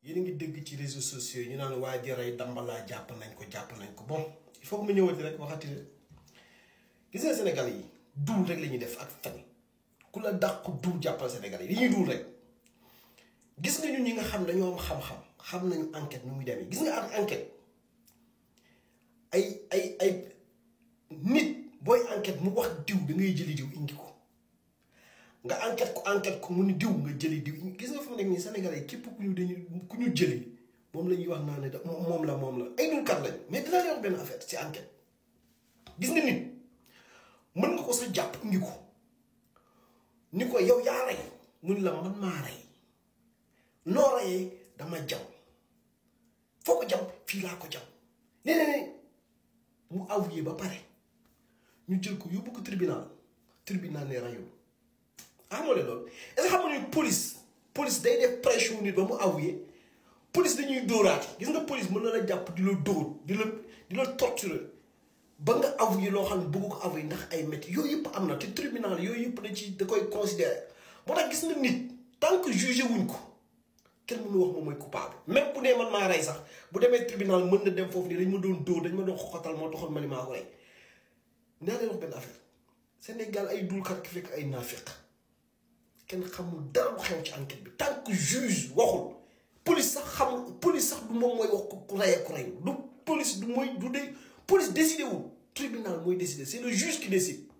yéen a ngi dégg ci réseaux sociaux yi ñu naan waa ji rey dambalaa jàpp nañ ko jàpp nañ ko bon il faut que mu ñëwati rek waxati rek gis nga Sénégal yi duul rek la ñuy def ak fen ku la dàq duul jàppal Sénégal yi dañuy duul rek gis nga ñun ñi nga xam dañoo am xam-xam xam nañu enquête nu muy demee gis nga ak enquête ay ay ay nit booy enquête mu wax diw da ngay jëli diw indi ko nga enquête ko enquête ko mu ni diw nga jëli diw gis nga fa mu nekk nii Sénégalais yi képp ku ñu dañu ku ñu jëli moom la ñuy wax naa ne da moom la moom la ay dulkat lañ mais dinaa leen wax benn affaire ci enquête gis nga nit mën nga ko sa jàpp indi ko ni ko yow yaa rey mu ni la man maa rey noo reyee dama jam foo ko jam fii laa ko jam nee ne mu avoué ba pare ñu jël ko yóbbu ko tribunal tribunal ne rayul amoo leen loolu est-ce que xam nga ni police police day def pression nit ba mu avoué police dañuy dóoraate gis nga police mën na la jàpp di la dóor di la di la torturer ba nga avoué loo xam ne bëgg ko avoué ndax ay métti yooyu yëpp am na te tribunal yooyu yëpp da ci da koy considérer moo tax gis nga nit tant que jugé wuñ ko kenn mënu wax moom mooy coupable même bu dee man maa rey sax bu demee tribunal mën na dem foofu nii dañ ma doon dóor dañ ma doon xoxatal moo taxoon ma ni maa ko rey naa leen wax benn affaire Sénégal ay dulkat ki fekk ay naafiq kenn xamul dara lu xew ci enquête bi tant que juge waxul police sax xamul police sax du moom mooy wax ku rey ku rey du police du mooy du dee police décidé wul tribunal mooy décidé c'est le juge qui décide